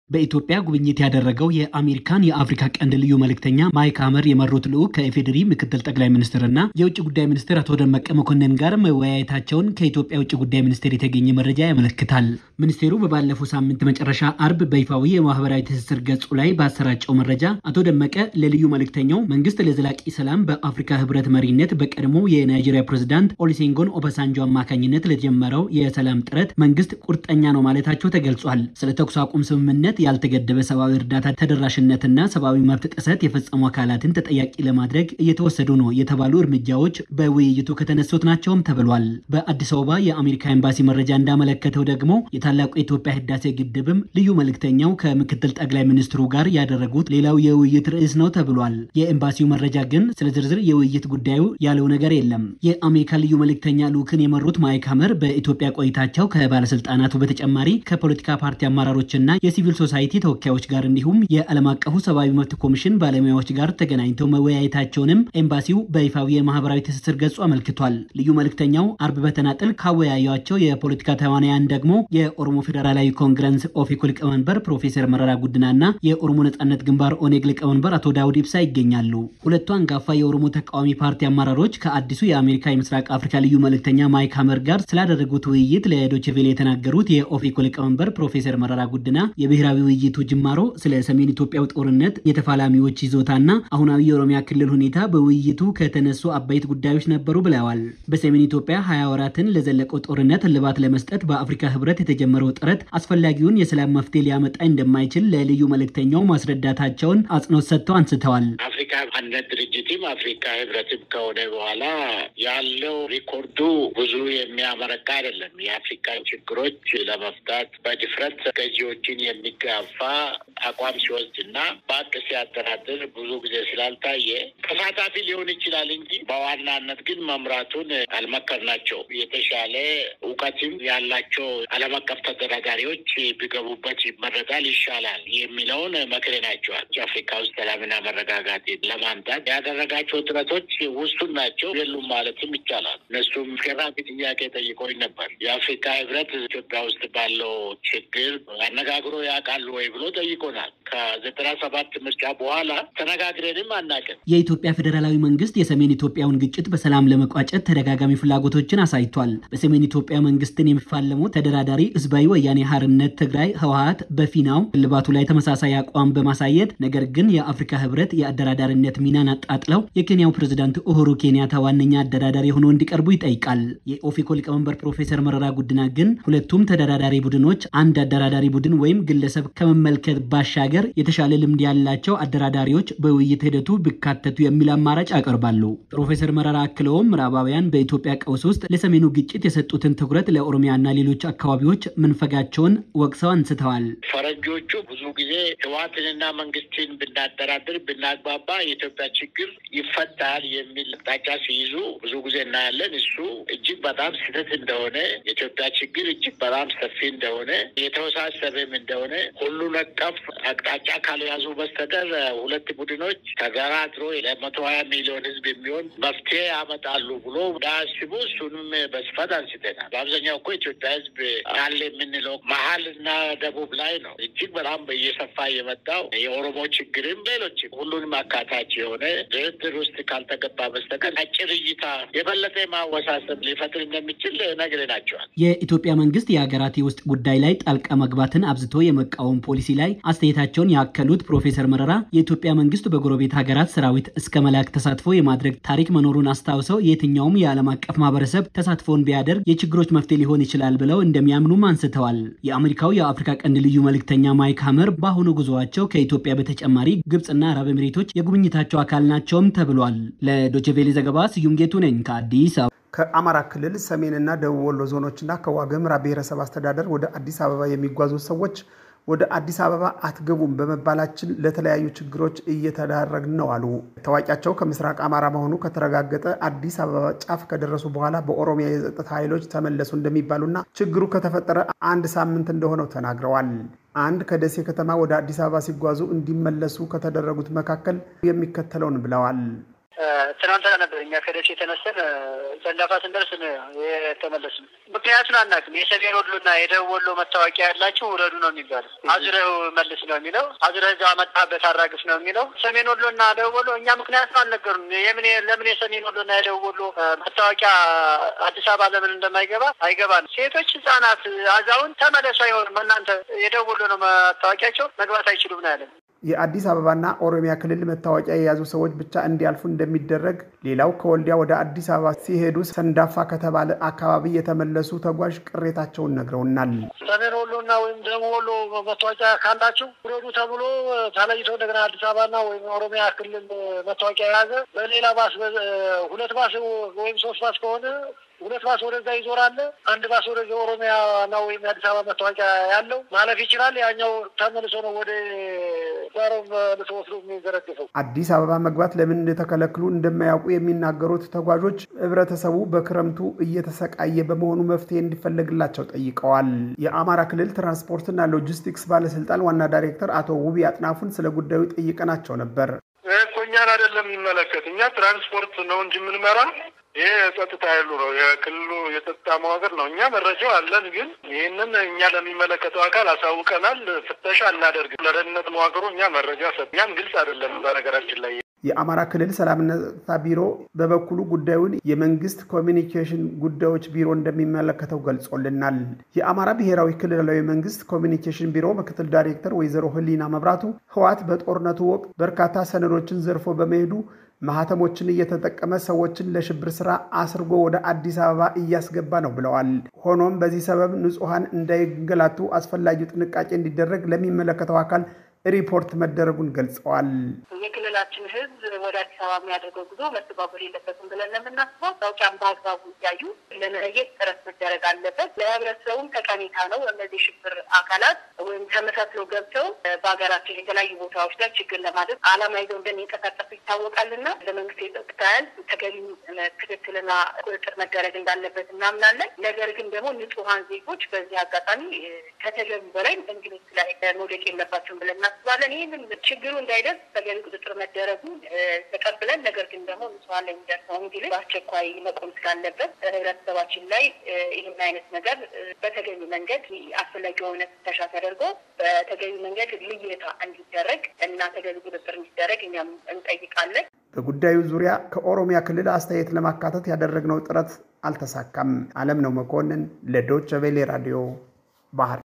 በኢትዮጵያ ጉብኝት ያደረገው የአሜሪካን የአፍሪካ ቀንድ ልዩ መልእክተኛ ማይክ ሀመር የመሩት ልዑክ ከኢፌዴሪ ምክትል ጠቅላይ ሚኒስትርና የውጭ ጉዳይ ሚኒስትር አቶ ደመቀ መኮንን ጋር መወያየታቸውን ከኢትዮጵያ ውጭ ጉዳይ ሚኒስቴር የተገኘ መረጃ ያመለክታል። ሚኒስቴሩ በባለፈው ሳምንት መጨረሻ አርብ በይፋዊ የማህበራዊ ትስስር ገጹ ላይ ባሰራጨው መረጃ አቶ ደመቀ ለልዩ መልእክተኛው መንግስት ለዘላቂ ሰላም በአፍሪካ ህብረት መሪነት በቀድሞ የናይጄሪያ ፕሬዝዳንት ኦሊሴንጎን ኦባሳንጆ አማካኝነት ለጀመረው የሰላም ጥረት መንግስት ቁርጠኛ ነው ማለታቸው ተገልጿል። ስለ ተኩስ አቁም ስምምነት ያልተገደበ ሰብአዊ እርዳታ ተደራሽነትና ሰብአዊ መብት ጥሰት የፈጸሙ አካላትን ተጠያቂ ለማድረግ እየተወሰዱ ነው የተባሉ እርምጃዎች በውይይቱ ከተነሱት ናቸውም ተብሏል። በአዲስ አበባ የአሜሪካ ኤምባሲ መረጃ እንዳመለከተው ደግሞ የታላቁ የኢትዮጵያ ህዳሴ ግድብም ልዩ መልእክተኛው ከምክትል ጠቅላይ ሚኒስትሩ ጋር ያደረጉት ሌላው የውይይት ርዕስ ነው ተብሏል። የኤምባሲው መረጃ ግን ስለ ዝርዝር የውይይት ጉዳዩ ያለው ነገር የለም። የአሜሪካ ልዩ መልእክተኛ ልዑክን የመሩት ማይክ ሀመር በኢትዮጵያ ቆይታቸው ከባለስልጣናቱ በተጨማሪ ከፖለቲካ ፓርቲ አመራሮችና የሲቪል ሶሳይቲ ተወካዮች ጋር እንዲሁም የዓለም አቀፉ ሰብአዊ መብት ኮሚሽን ባለሙያዎች ጋር ተገናኝተው መወያየታቸውንም ኤምባሲው በይፋዊ የማህበራዊ ትስስር ገጹ አመልክቷል። ልዩ መልእክተኛው አርብ በተናጥል ካወያዩቸው የፖለቲካ ተዋናያን ደግሞ የኦሮሞ ፌዴራላዊ ኮንግረስ ኦፌኮ ሊቀመንበር ፕሮፌሰር መረራ ጉድናና የኦሮሞ ነጻነት ግንባር ኦኔግ ሊቀመንበር አቶ ዳውድ ኢብሳ ይገኛሉ። ሁለቱ አንጋፋ የኦሮሞ ተቃዋሚ ፓርቲ አመራሮች ከአዲሱ የአሜሪካ የምስራቅ አፍሪካ ልዩ መልእክተኛ ማይክ ሀመር ጋር ስላደረጉት ውይይት ለዶይቼ ቬለ የተናገሩት የኦፌኮ ሊቀመንበር ፕሮፌሰር መረራ ጉድና የብሔራዊ ውይይቱ ጅማሮ ስለ ሰሜን ኢትዮጵያው ጦርነት፣ የተፋላሚዎች ይዞታና አሁናዊ የኦሮሚያ ክልል ሁኔታ በውይይቱ ከተነሱ አበይት ጉዳዮች ነበሩ ብለዋል። በሰሜን ኢትዮጵያ ሀያ ወራትን ለዘለቀው ጦርነት እልባት ለመስጠት በአፍሪካ ህብረት የተጀመረው ጥረት አስፈላጊውን የሰላም መፍትሄ ሊያመጣ እንደማይችል ለልዩ መልእክተኛው ማስረዳታቸውን አጽንኦት ሰጥተው አንስተዋል። አፍሪካ አንድነት ድርጅትም አፍሪካ ህብረትም ከሆነ በኋላ ያለው ሪኮርዱ ብዙ የሚያመረካ አይደለም። የአፍሪካን ችግሮች ለመፍታት በድፍረት ገዢዎችን የሚጋፋ አቋም ሲወስድ እና በአቅ ሲያደራድር ብዙ ጊዜ ስላልታየ ተሳታፊ ሊሆን ይችላል እንጂ በዋናነት ግን መምራቱን አልመከርናቸው። የተሻለ እውቀትም ያላቸው ዓለም አቀፍ ተደራዳሪዎች ቢገቡበት ይመረጣል፣ ይሻላል የሚለውን መክረናቸዋል። አፍሪካ ውስጥ ሰላምና መረጋጋት ለማምጣት ያደረጋቸው ጥረቶች ውሱን ናቸው የሉም ማለትም ይቻላል። እነሱም አስገራሚ ጥያቄ ጠይቆኝ ነበር። የአፍሪካ ህብረት ኢትዮጵያ ውስጥ ባለው ችግር አነጋግሮ ያውቃሉ ወይ ብሎ ጠይቆናል። ከዘጠና ሰባት ምርጫ በኋላ ተነጋግረንም አናውቅም። የኢትዮጵያ ፌዴራላዊ መንግስት የሰሜን ኢትዮጵያውን ግጭት በሰላም ለመቋጨት ተደጋጋሚ ፍላጎቶችን አሳይቷል። በሰሜን ኢትዮጵያ መንግስትን የሚፋለሙ ተደራዳሪ ህዝባዊ ወያኔ ሓርነት ትግራይ ህወሀት በፊናው እልባቱ ላይ ተመሳሳይ አቋም በማሳየት ነገር ግን የአፍሪካ ህብረት የአደራዳሪነት ሚናን አጣጥለው የኬንያው ፕሬዝዳንት ኡሁሩ ኬንያታ ዋነኛ አደራዳሪ ሆነው እንዲቀርቡ ይጠይቃል። የኦፌኮ ሊቀመንበር ፕሮፌሰር መረራ ጉድና ግን ሁለቱም ተደራዳሪ ቡድኖች አንድ አደራዳሪ ቡድን ወይም ግለሰብ ከመመልከት ባሻገር የተሻለ ልምድ ያላቸው አደራዳሪዎች በውይይት ሂደቱ ቢካተቱ የሚል አማራጭ ያቀርባሉ። ፕሮፌሰር መረራ አክለውም ምዕራባውያን በኢትዮጵያ ቀውስ ውስጥ ለሰሜኑ ግጭት የሰጡትን ትኩረት ለኦሮሚያና ሌሎች አካባቢዎች መንፈጋቸውን ወቅሰው አንስተዋል። ፈረንጆቹ ብዙ ጊዜ ህወሓትንና መንግስትን ብናደራድር ብናግባባ የኢትዮጵያ ችግር ይፈታል የሚል አቅጣጫ ሲይዙ ብዙ ጊዜ እናያለን። እሱ እጅግ በጣም ስህተት እንደሆነ የኢትዮጵያ ችግር እጅግ በጣም ሰፊ እንደሆነ የተወሳሰበም እንደሆነ ሁሉ ነቀፍ አቅጣጫ ካልያዙ በስተቀር ሁለት ቡድኖች ተደራድሮ ለመቶ ሀያ ሚሊዮን ህዝብ የሚሆን መፍትሄ ያመጣሉ ብሎ እንዳያስቡ እሱንም በስፋት አንስተናል። በአብዛኛው እኮ ኢትዮጵያ ህዝብ አለ የምንለው መሀል እና ደቡብ ላይ ነው። እጅግ በጣም እየሰፋ የመጣው የኦሮሞ ችግርም ሌሎችም ሁሉንም አካታች የሆነ ድርድር ውስጥ ካልተገባ በስተቀር አጭር እይታ የበለጠ ማወሳሰብ ሊፈጥር እንደሚችል ነግረናቸዋል። የኢትዮጵያ መንግስት የሀገራት የውስጥ ጉዳይ ላይ ጣልቃ መግባትን አብዝቶ የመቃወም ፖሊሲ ላይ አስተያየታቸውን ያከሉት ፕሮፌሰር መረራ የኢትዮጵያ መንግስት በጎረቤት ሀገራት ሰራዊት እስከ መላክ ተሳትፎ የማድረግ ታሪክ መኖሩን አስታውሰው የትኛውም የዓለም አቀፍ ማህበረሰብ ተሳትፎን ቢያደርግ የችግሮች መፍትሄ ሊሆን ይችላል ብለው እንደሚያምኑም አንስተዋል። የአሜሪካው የአፍሪካ ቀንድ ልዩ መልእክተኛ ማይክ ሀመር በአሁኑ ጉዞዋቸው ከኢትዮጵያ በተጨማሪ ግብፅና አረብ ኤሚሬቶች የጉብኝታቸው አካል ናቸውም ተብሏል። ለዶችቬሌ ዘገባ ስዩም ጌቱ ነኝ ከአዲስ አበባ። ከአማራ ክልል ሰሜንና ደቡብ ወሎ ዞኖችና ከዋግኽምራ ብሔረሰብ አስተዳደር ወደ አዲስ አበባ የሚጓዙ ሰዎች ወደ አዲስ አበባ አትገቡም በመባላችን ለተለያዩ ችግሮች እየተዳረግን ነው አሉ። ታዋቂያቸው ከምስራቅ አማራ መሆኑ ከተረጋገጠ አዲስ አበባ ጫፍ ከደረሱ በኋላ በኦሮሚያ የጸጥታ ኃይሎች ተመለሱ እንደሚባሉና ችግሩ ከተፈጠረ አንድ ሳምንት እንደሆነው ተናግረዋል። አንድ ከደሴ ከተማ ወደ አዲስ አበባ ሲጓዙ እንዲመለሱ ከተደረጉት መካከል የሚከተለውን ብለዋል። ትናንትና ነበር እኛ ከደሴ የተነሰን ሰንዳፋ ስንደርስ የተመለስ ነው። ምክንያቱን አናውቅም። የሰሜን ወሎና የደቡብ ወሎ መታወቂያ ያላችሁ ውረዱ ነው የሚባለው። አዙረው መልስ ነው የሚለው። አዙረህ እዛ መጣበት አራግፍ ነው የሚለው። ሰሜን ወሎና ደቡብ ወሎ እኛ ምክንያቱን አልነገሩም። የምን ለምን የሰሜን ወሎና የደቡብ ወሎ መታወቂያ አዲስ አበባ ለምን እንደማይገባ አይገባም። ሴቶች፣ ህጻናት፣ አዛውንት ተመለሱ አይሆንም። እናንተ የደቡብ ወሎ ነው መታወቂያቸው መግባት አይችሉም ነው ያለን። የአዲስ አበባና ኦሮሚያ ክልል መታወቂያ የያዙ ሰዎች ብቻ እንዲያልፉ እንደሚደረግ፣ ሌላው ከወልዲያ ወደ አዲስ አበባ ሲሄዱ ሰንዳፋ ከተባለ አካባቢ የተመለሱ ተጓዥ ቅሬታቸውን ነግረውናል። ሰሜን ወሎና ወይም ደቡብ ወሎ መታወቂያ ካላችሁ ውረዱ ተብሎ ተለይቶ እንደገና አዲስ አበባና ወይም ኦሮሚያ ክልል መታወቂያ የያዘ በሌላ ባስ ሁለት ባስ ወይም ሶስት ባስ ከሆነ ሁለት ባስ ወደዛ ይዞራል። አንድ ባስ ወደዚ ኦሮሚያ እና ወይም የአዲስ አበባ መታወቂያ ያለው ማለፍ ይችላል። ያኛው ተመልሶ ነው ወደ ዛሮ መልሶ ወስዶ የሚዘረግፈው። አዲስ አበባ መግባት ለምን እንደተከለክሉ እንደማያውቁ የሚናገሩት ተጓዦች ህብረተሰቡ በክረምቱ እየተሰቃየ በመሆኑ መፍትሄ እንዲፈለግላቸው ጠይቀዋል። የአማራ ክልል ትራንስፖርትና ሎጂስቲክስ ባለስልጣን ዋና ዳይሬክተር አቶ ውቢ አጥናፉን ስለ ጉዳዩ ጠይቀናቸው ነበር። እኮ እኛን አይደለም የሚመለከት እኛ ትራንስፖርት ነው እንጂ የምንመራ ይህ የጸጥታ ኃይሉ ነው፣ የክልሉ የጸጥታ መዋቅር ነው። እኛ መረጃው አለን፣ ግን ይህንን እኛ ለሚመለከተው አካል አሳውቀናል። ፍተሻ እናደርግ ለደህንነት መዋቅሩ እኛ መረጃ ሰጥ እኛም ግልጽ አይደለም። በነገራችን ላይ የአማራ ክልል ሰላምና ጸጥታ ቢሮ በበኩሉ ጉዳዩን የመንግስት ኮሚኒኬሽን ጉዳዮች ቢሮ እንደሚመለከተው ገልጾልናል። የአማራ ብሔራዊ ክልላዊ መንግስት ኮሚኒኬሽን ቢሮ ምክትል ዳይሬክተር ወይዘሮ ህሊና መብራቱ ህወሓት በጦርነቱ ወቅት በርካታ ሰነዶችን ዘርፎ በመሄዱ ማህተሞችን እየተጠቀመ ሰዎችን ለሽብር ስራ አስርጎ ወደ አዲስ አበባ እያስገባ ነው ብለዋል። ሆኖም በዚህ ሰበብ ንጹሐን እንዳይንገላቱ አስፈላጊው ጥንቃቄ እንዲደረግ ለሚመለከተው አካል ሪፖርት መደረጉን ገልጸዋል። የክልላችን ህዝብ ወደ አዲስ አበባ የሚያደርገው ጉዞ መስተጓጎል የለበትም ብለን ለምናስበው ታውቂያም በአግባቡ እያዩ ለመለየት ጥረት መደረግ አለበት። ለህብረተሰቡም ጠቀሜታ ነው። እነዚህ ሽብር አካላት ወይም ተመሳስለው ገብተው በሀገራችን የተለያዩ ቦታዎች ላይ ችግር ለማድረግ አላማ ይዘው እንደሚንቀሳቀሱ ይታወቃልና ለመንግስት የጸጥታ ኃይል ተገቢ ክትትልና ቁጥጥር መደረግ እንዳለበት እናምናለን። ነገር ግን ደግሞ ንጹሐን ዜጎች በዚህ አጋጣሚ ከተገቢ በላይ እንግልት ላይ መውደቅ የለባቸውም ብለን እናስባለን። ይህንን ችግሩ እንዳይደርስ ተገቢ ቁጥጥር መደረጉ ተቀብለን፣ ነገር ግን ደግሞ ንጹሐን ላይ የሚደርሰው እንግልት በአስቸኳይ መቆም ስላለበት ህብረተሰባችን ላይ ይህን አይነት ነገር በተገቢ መንገድ አስፈላጊ የሆነ ፍተሻ ተደርጎ በተገቢ መንገድ ልየታ እንዲደረግ እና ተገቢ ቁጥጥር እንዲደረግ እኛም እንጠይቃለን። በጉዳዩ ዙሪያ ከኦሮሚያ ክልል አስተያየት ለማካተት ያደረግነው ጥረት አልተሳካም። አለም ነው መኮንን ለዶቸ ቬሌ ራዲዮ ባህር